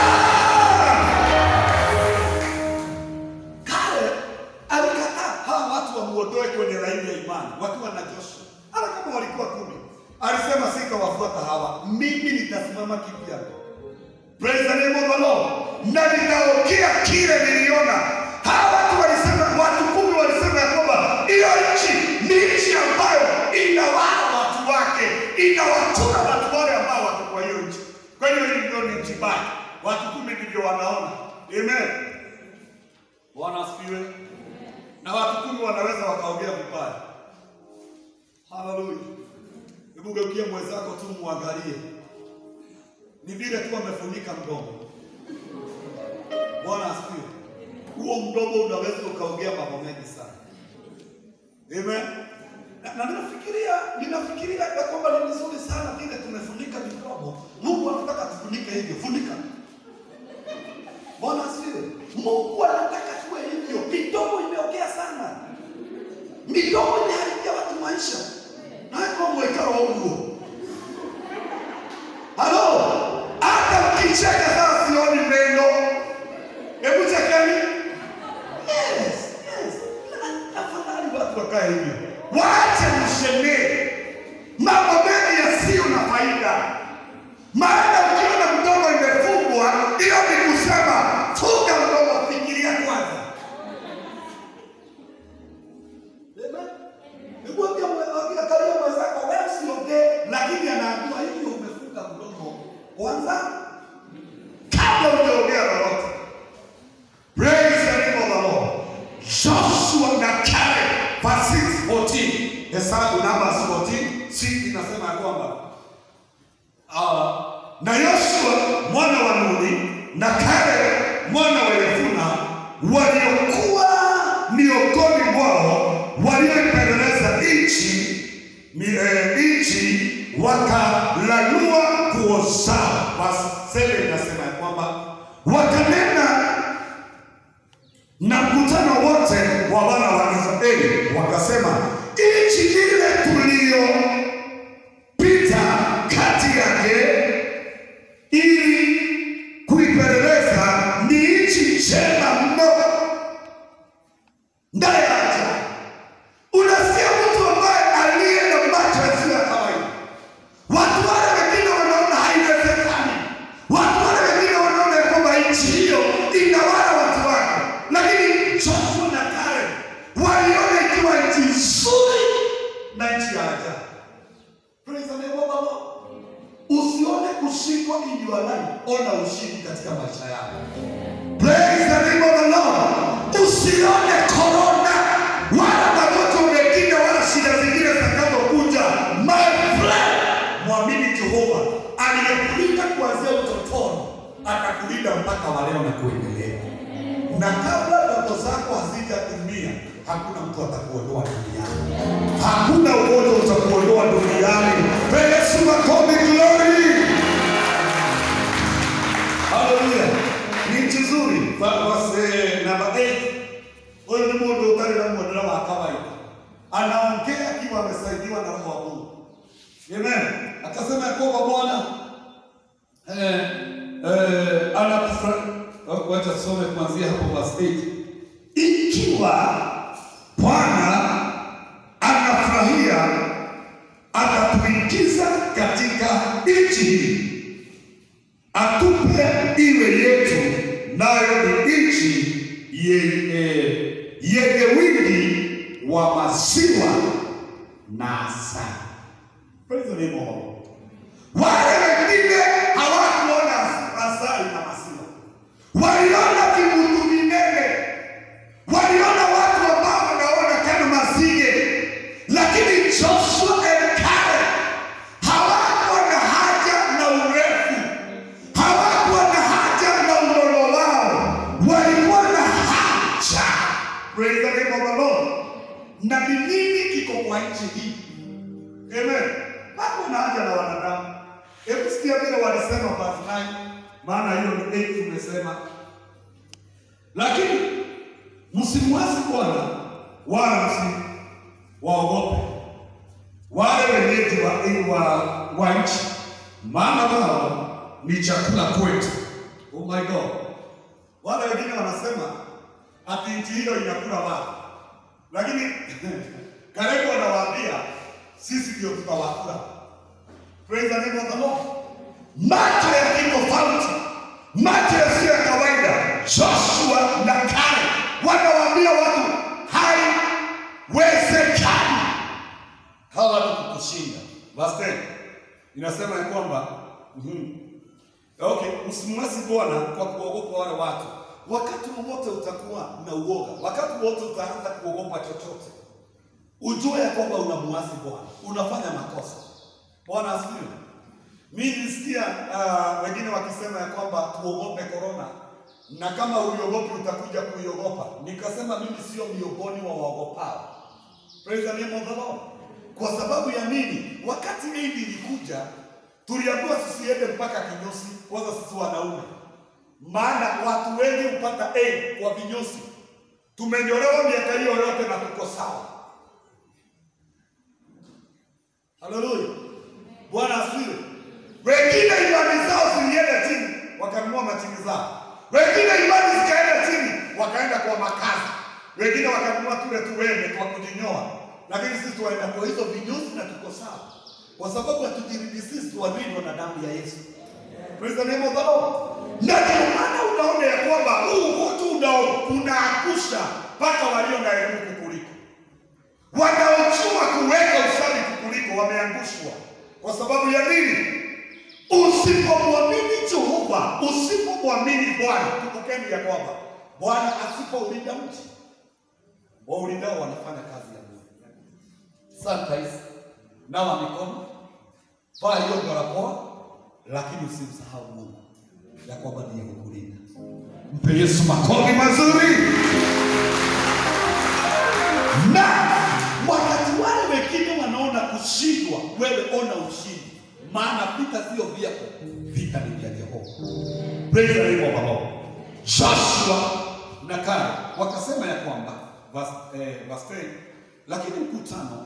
Kale alikataa hawa watu wamuondoe kwenye laini ya imani wakiwa na Joshua, hata kama walikuwa kumi. Alisema sitawafuata hawa, mimi nitasimama kivyangu. Praise the name of the Lord. Na nitaokea kile niliona. Hawa watu walisema, watu kumi walisema ya kwamba hiyo nchi ni nchi ambayo inawala watu wake, inawatuna watu wale ambao wako kwa hiyo nchi. Kwa hiyo hii ndio ni nchi mbaya. Watu kumi ndivyo wanaona. Amen. Bwana asifiwe. Na watu kumi wanaweza wakaongea vibaya. Haleluya. Hebu geukia mwenzako tu muangalie ni vile tu amefunika mdomo. Bwana asifiwe. Huo mdomo unaweza ukaongea mambo mengi sana. Amen. Na, na ninafikiria ninafikiria ya kwamba ni vizuri sana vile tumefunika midomo. Mungu anataka tufunike hivyo, funika. Bwana asifiwe. Mungu anataka tuwe hivyo. Midomo imeongea sana. Midomo inaharibia watu maisha. Na kwa mwekao huo. Halo, hata ukicheka sasa sioni meno. Hebu chekeni. Yes, yes. Na- Afadhali watu wakae hivyo. Waache mshenee mambo mengi yasiyo na faida. Maana ukiona mdomo imefungwa, hiyo ni kusema funga mdomo, fikiria kwanza. Amen. Hebu ambia mwe- ambia kalia mwenzako wewe usiongee, lakini anaambiwa hivi umefunga mdomo kwanza kabla hujaongea lolote. Praise the name of the Lord. Joshua na Caleb verse 6 14. Hesabu Numbers 14 6 inasema ya kwamba Ah, na Yoshua mwana wa Nuni na Caleb mwana wa Yefuna waliokuwa miongoni mwao walioipeleleza nchi mi- eh, nchi wakalalua nguo zao. Verse 7 inasema ya kwamba wakanena na mkutano wote wa wana wa Israeli wakasema, nchi ile tuliyopita kati yake ili kuipeleleza ni nchi njema mno. Ndaye aja, unasikia mtu ambaye aliye na macho yasiyo ya kawaida. Watu wale wengine wanaona haiwezekani, watu wale wengine wanaona ya kwamba nchi hiyo inawala watu wake, lakini Joshua na Caleb waliona ikiwa nchi nzuri na nchi ya ajabu. Praise the name of the Lord. Usione kushindwa in your life, ona ushindi katika maisha yako. Praise the name of the Lord. Usione corona wala magonjwa mengine wala shida zingine zitakazokuja. My friend, mwamini Jehova aliyekulinda kuanzia utotoni atakulinda mpaka wa leo na kuendelea. Na kabla ndoto zako hazijatimia, hakuna mtu atakuondoa duniani. Hakuna ugonjwa utakuondoa duniani. Pe Yesu makofi, glory. Haleluya. Ni nchi nzuri. Verse number 8. Huyu ni mundu utari na muonera wa kawaida. Anaongea akiwa amesaidiwa na Roho wa Mungu. Amen. Akasema ya kwamba Bwana eh, eh, anatufra- wacha tusome kuanzia hapo verse 8. Ikiwa Bwana anafurahia atatuingiza katika nchi hii atupe iwe yetu, nayo ni nchi yenye yenye wingi wa maziwa na asali. Praise the name of the Lord. Wale wengine hawakuona asali na maziwa, waliona vibutu vinene, waliona watu ambao wanaona kama masige, lakini Joshua and Caleb hawakuwa na haja na urefu, hawakuwa na haja na unono wao, walikuwa na haja. Praise the name of the Lord. Na ni nini kiko kwa nchi hii? Amen. Hakuwa na haja na wanadamu. Hebu sikia vile walisema verse 9, maana hiyo ni 8 lakini msimwasi Bwana wala msi waogope wale wenyeji wa, wa, wa nchi, maana wao ni chakula kwetu. Oh my God. Wale wengine wanasema ati nchi hiyo inakula watu, lakini karibu wanawaambia sisi ndio tutawakula. Praise the name of the Lord. Macho ya kitofauti, macho yasiyo ya kawaida. Joshua na Kale wanawaambia watu haiwezekani hawa watu kukushinda. Verse 10 inasema ya kwamba mhm, Okay, msimwasi Bwana kwa kuogopa wale watu. Wakati wowote utakuwa na uoga, wakati wowote utaanza kuogopa chochote, ujue ya kwamba unamwasi Bwana, unafanya makosa. Bwana asifiwe. Mimi nilisikia uh, wengine wakisema ya kwamba tuogope korona, na kama uliogopi utakuja kuiogopa. Nikasema mimi sio miongoni wa waogopao. Praise the name of the Lord. Kwa sababu ya nini? Wakati Eid ilikuja, tuliambiwa tusiende mpaka kinyosi, kwanza sisi wanaume, maana watu wengi hupata Eid kwa vinyosi. Tumenyolewa miaka hiyo yote na tuko sawa. Haleluya, Bwana asifiwe. Wengine imani zao zilienda chini, wakanunua machini zao. Wengine imani zikaenda chini, wakaenda kwa makazi. Wengine wakanunua tule tuweme kwa kujinyoa, lakini sisi tuwaenda kwa hizo vinyozi na tuko sawa, kwa sababu hatujiridi sisi, tuwalindwa na damu ya Yesu. Praise the name of the Lord. Na ndio maana unaona ya kwamba huu utu unao unaakusha mpaka walio na elimu kukuliko wanaojua kuweka usafi kukuliko wameangushwa. Kwa sababu ya nini? Usipomwamini Jehova, usipomwamini Bwana, kumbukeni ya kwamba Bwana asipoulinda mji, waulindao wanafanya kazi ya Mungu. Sanitize, nawa mikono, vaa hiyo barakoa, lakini usimsahau Mungu ya kwamba ndiye kukulinda. Mpe Yesu makofi mazuri. na wakati wale wengine wanaona kushindwa, wewe ona ushindi, maana vita sio vyako, vita ni vya Jehova. Praise the name of the Lord. Joshua na Kale wakasema ya kwamba verse, eh, verse 10, lakini mkutano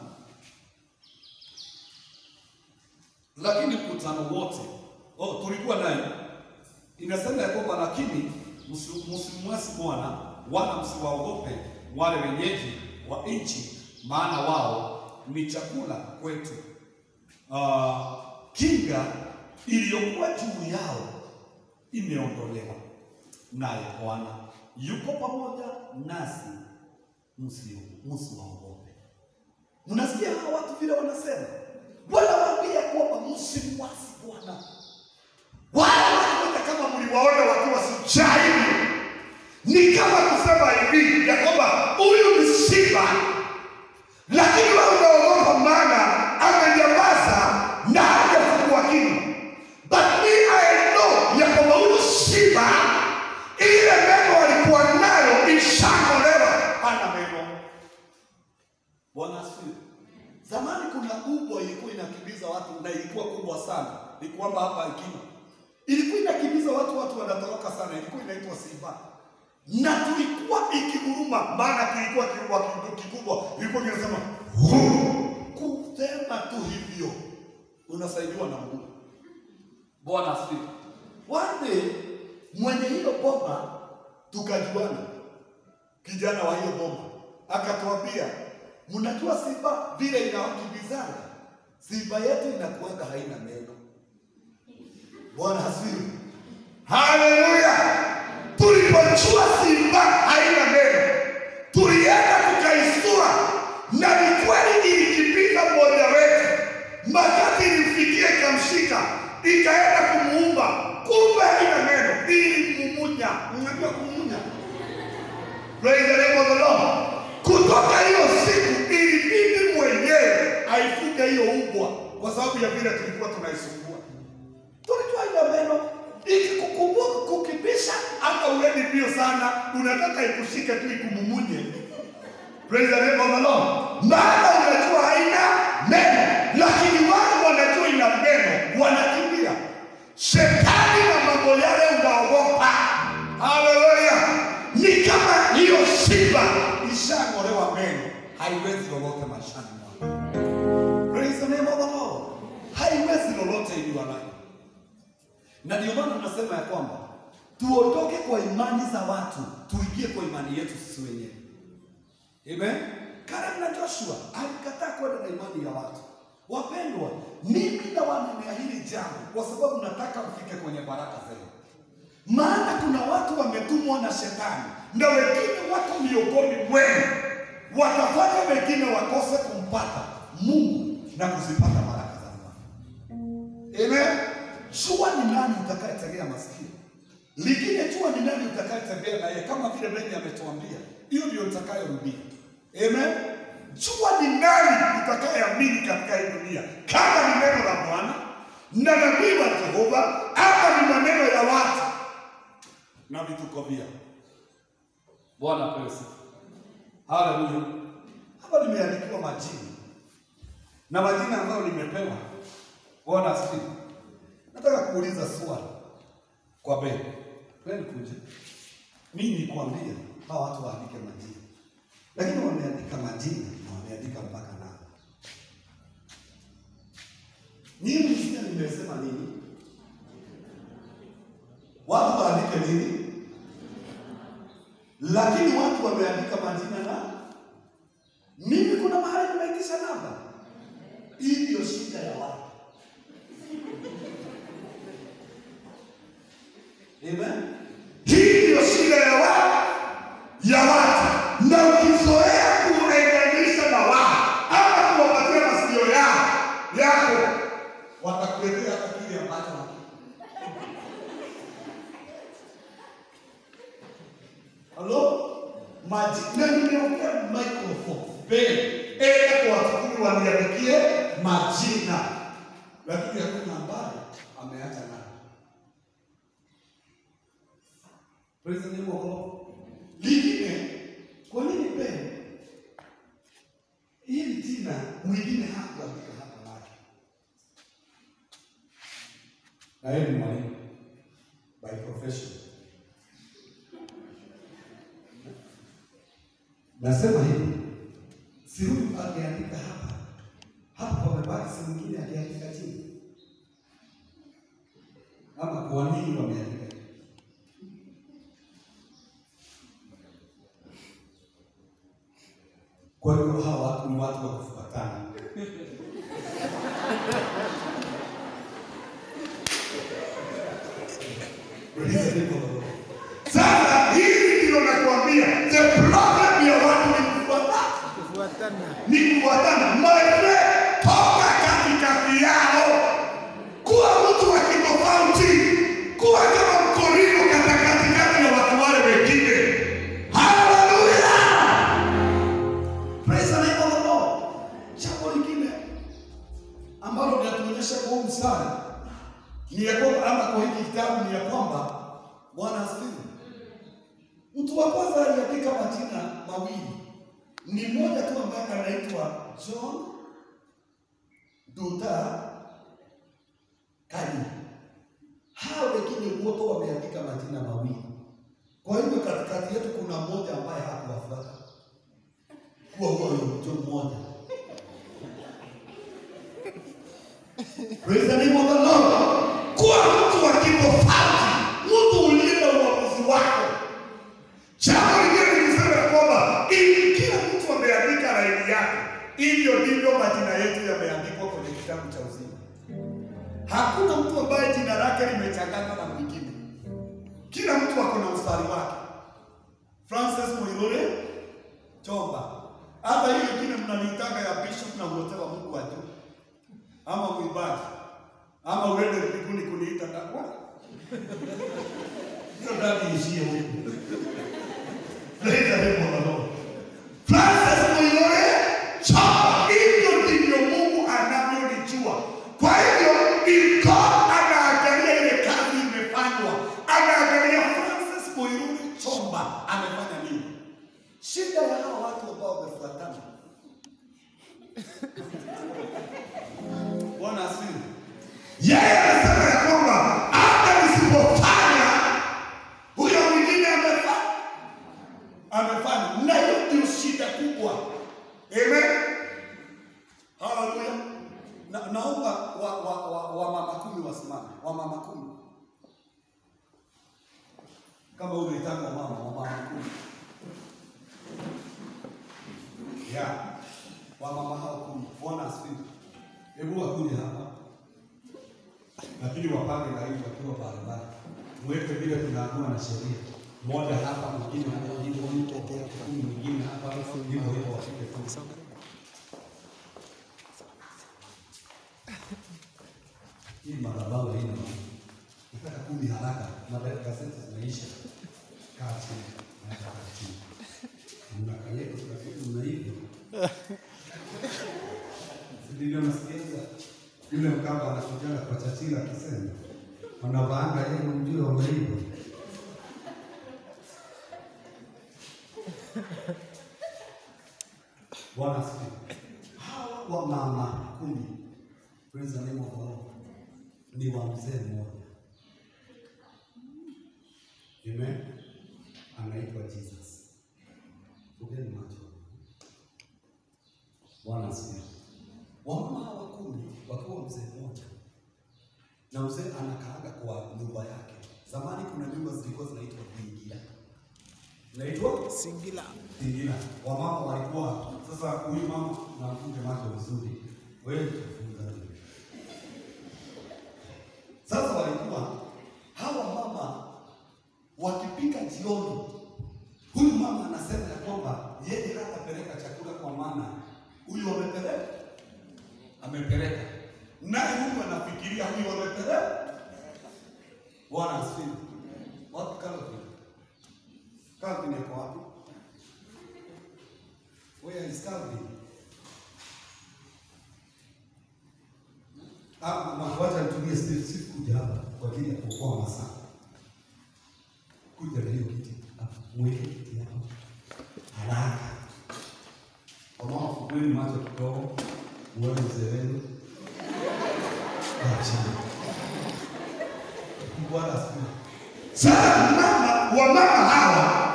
lakini mkutano wote oh, tulikuwa naye inasema ya kwamba lakini msi- msimwasi Bwana wala msiwaogope wale wenyeji wa nchi, maana wao ni chakula kwetu. Ah, kinga iliyokuwa juu yao imeondolewa, naye Bwana yuko pamoja nasi, msio msiwaogope. Mnasikia hawa watu vile wanasema, wanawaambia kwamba msimwasi Bwana wale watu wote kama mliwaona wakiwa sijaibu, ni kama kusema hivi ya kwamba huyu ni simba, lakini wewe unaogopa, maana amenyamaza na hajafungua kinywa. But me I know ya kwamba huyu simba, ile meno alikuwa nayo ishang'olewa, hana meno. Bwana asifiwe. Zamani kuna ubwa ilikuwa inakimbiza watu na ilikuwa kubwa sana, ni kwamba hapa Ikima ilikuwa inakimbiza watu, watu wanatoroka sana, ilikuwa inaitwa simba na tulikuwa ikiguruma, maana kilikuwa kilikuwa kidu- kikubwa, ilikuwa kinasema "Huu." kusema tu hivyo unasaidiwa na Mungu. Bwana asifiwe. One day mwenye hiyo bomba tukajuana, kijana wa hiyo bomba akatuambia, mnajua simba vile inawakimbizana, simba yetu inakuanga haina meno. Bwana asifiwe. Haleluya! Tulipojua simba haina meno, tulienda tukaistua, na ni kweli ilikimbiza mmoja wetu, makati ilimfikia ikamshika, ikaenda kumuumba, kumbe haina meno, ilimumunya. Unajua kumunya? Praise the name of the Lord. Kutoka hiyo siku ilibidi mwenyewe aifuge hiyo ubwa, kwa sababu ya vile tulikuwa tunaisumbua tulijua ina meno ikikukumbuka kukibisha, hata uendi mbio sana, unataka ikushike tu ikumumunye. Praise the name of the Lord. Maana unajua haina meno, lakini wale wanajua ina meno wanakimbia. Shetani na mambo yale unaogopa haiwezi lolote maishani mwako. Praise the name of the Lord. Haiwezi lolote in your life. Na ndio maana tunasema ya kwamba tuondoke kwa imani za watu, tuingie kwa imani yetu sisi wenyewe. Amen. Caleb na Joshua alikataa kwenda na imani ya watu. Wapendwa, mimi nawanenea hili jambo kwa sababu nataka ufike kwenye baraka zenu. Maana kuna watu wametumwa na shetani na wengine wako miongoni mwenu watafanya wengine wakose kumpata Mungu na kuzipata baraka za Mungu. Amen. Jua ni nani utakayetegea masikio, lingine jua ni nani utakayetembea naye, kama vile Benny ametuambia, hiyo ndio utakayorudia. Amen. Jua ni nani utakayeamini katika hii dunia, kama ni neno la Bwana na nabii wa Jehova ama ni maneno ya watu na vituko vyao. Bwana apewe sifa. Haleluya. Hapa nimeandikiwa majina na majina ambayo nimepewa. Bwana asifiwe. Nataka kuuliza swali kwa Ben. Ben kuja. Mimi nikwambia hawa watu waandike majina, lakini wameandika majina na wameandika mpaka namba. Nyinyi msikia nimesema nini? Watu waandike nini? Lakini watu wameandika majina na mimi kuna mahali nimeitisha namba. Hii ndio shida ya watu. Amen. Hii ndiyo shida ya watu ya watu, na ukizoea kuenganisha na wao ama kuwapatia masikio yao yako, Watakuletea hata kile ambacho haki. halo majina, nimeongea microphone mbele enda kwa watu waniandikie majina, Lakini hakuna ambaye ameacha nani. Praise the name of the Lord. Lingine, kwa nini Ben hili jina mwingine hakuandika hapa lake? Na yeye ni mwalimu by profession. Nasema hivi, si huyu angeandika hapa hapa, wamebaki si mwingine akiandika chini, ama kwa nini wameandika hivi? Kwa hiyo hawa watu ni watu wa kufuatana. Praise the name of the Lord. Sasa hili ndilo nakwambia, the problem ya watu ni kufuatana, kufuatana ni kufuatana. My friend, toka katikati yao, kuwa mtu wa kitofauti, kuwa kama mkorino kata katikati ya watu wale wengine. Haleluya! Praise the name of the Lord. Jambo lingine ambalo linatuonyesha kwa huu mstari ni ya kwamba ama kwa hiki kitabu ni ya kwamba Bwana asifiwe. Mtu wa kwanza aliandika majina mawili, ni mmoja tu ambaye anaitwa John Duta Kani. Hao wengine wote wameandika majina mawili. Kwa hivyo katikati yetu kuna mmoja ambaye hakuwafuata kuwa huyo mtu mmoja. Praise the name of the Lord. Kuwa mtu wa kitofauti, mtu uliye na uamuzi wako. Jambo lingine ni kusema ya kwamba ili kila mtu ameandika laini yake, hivyo ndivyo majina yetu yameandikwa kwenye kitabu cha uzima. Hakuna mtu ambaye jina lake limechanganywa na mwingine. Kila mtu ako na mstari wake. Francis Muirure Chomba, hata hiyo ingine mnaniitanga ya bishop na uotewa Mungu wa juu, ama mwimbaji, ama uende mbinguni kuniita takwa hiyo ndani ishie huko. Praise the name of the Lord. Francis Muirure Chomba, hivyo ndivyo Mungu anavyolijua. Kwa hivyo if God anaangalia ile kazi imefanywa, anaangalia Francis Muirure Chomba amefanya nini? Shida ya hao watu ambao wamefuatana. Bwana asifiwe. yeye anasema ya kwamba hata nisipofanya huyo mwingine amefanya. amefanya na hiyo ndio shida kubwa Amen. Haleluya. Na, naomba wa, wa, wa, wa mama kumi wasimame, wa mama kumi kama unaitanga mama wa mama kumi ya wa mama hao kumi, Bwana asifiwe. Hebu wakuje hapa, lakini wapange laini wakiwa barabara, mweke vile tunaamua na sheria, mmoja hapa, mwingine hapa, hivyo hivyo, kumi mwingine hapa, hivyo hivyo, wafike tu. Hii madhabahu haina maana. Nataka kumi haraka, madai gazeti zinaisha. Kaa chini, naenda kaa chini. Mnakanyeka tunafikiri mnaiva. Ndio nasikia yule mkamba anakujaga kwa chachila akisema wanavaanga yeye mjue wameiva. Bwana asifiwe. Hawa wa mama kumi, praise the name of the Lord, ni wa mzee mmoja. Amen. Anaitwa Jesus. Fungeni macho. Bwana asifiwe. Wamama hawa kumi wakiwa mzee mmoja, na mzee anakaaga kwa nyumba yake. Zamani kuna nyumba zilikuwa zinaitwa vingira, zinaitwa Singila. Tingina. Wamama walikuwa sasa, huyu mama namfunge macho vizuri, wewe tufunga wewe. Sasa walikuwa hawa mama wakipika jioni, huyu mama anasema ya kwamba yeye hatapeleka chakula kwa maana huyu amepeleka, amepeleka naye huyu anafikiria huyu amepeleka. Bwana asifiwe. Wapi Calvin? Calvin yako wapi? Where is Calvin? Ah, ma- wacha nitumie Steve Steve kuja hapa kwa ajili ya kuokoa masaa. Kuja na hiyo kiti hapa, mweke kiti hapa haraka. Wamama, fungueni macho kidogo, muone mzee wenu. Kaa chini. Bwana asifiwe. Sasa mama wa mama hawa,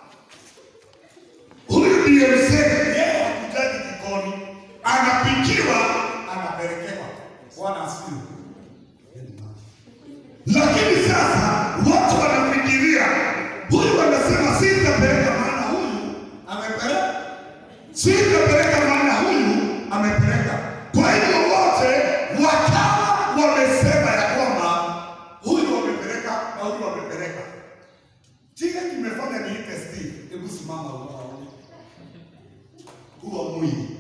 huyu ndiye mzee, yeye hakujaji jikoni, anapikiwa, anapelekewa. Bwana asifiwe. Fungueni macho. Lakini sasa watu wanafikiria huyu anasema sitapeleka, maana huyu amepeleka, sitapeleka, maana huyu amepeleka. Kwa hivyo wote wakawa wamesema ya kwamba huyu amepeleka na huyu amepeleka. Kile kimefanya niite Steve, Hebu simama unaona. huwa mwili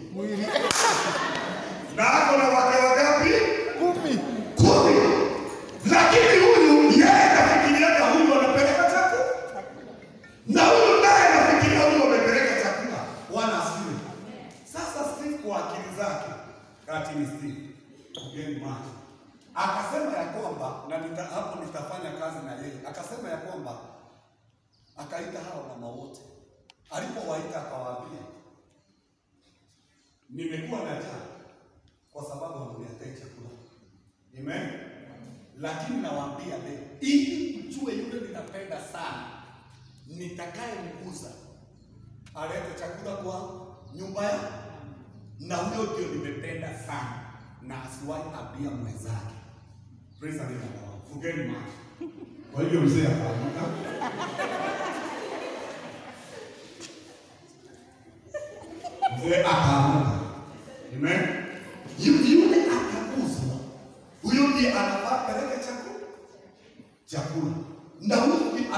na ako na wake wangapi? Kumi. kumi. Lakini huyu yeye anafikiriaga huyu anapeleka chakula, na huyu naye anafikiria huyu amepeleka chakula. Bwana asifiwe. Sasa Steve kwa akili zake, kati ni Steve, ugeni macho, akasema ya kwamba na nita, hapo nitafanya kazi na yeye. Akasema ya kwamba akaita hao mama wote, alipowaita akawaambia, nimekuwa na njaa kwa sababu hamniletei chakula. Amen. Lakini nawaambia leo, ili mjue yule ninapenda sana, nitakaye mguza alete chakula kwa nyumba yangu, na huyo ndio nimependa sana, na asiwahi abia mwenzake. Praise the name of the Lord. Fungeni macho. Kwa hivyo mzee akaamka mzee akaamka. Amen. Yu- Yule akaguzwa, huyo ndiye anafaa peleke chakula chakula, na huyu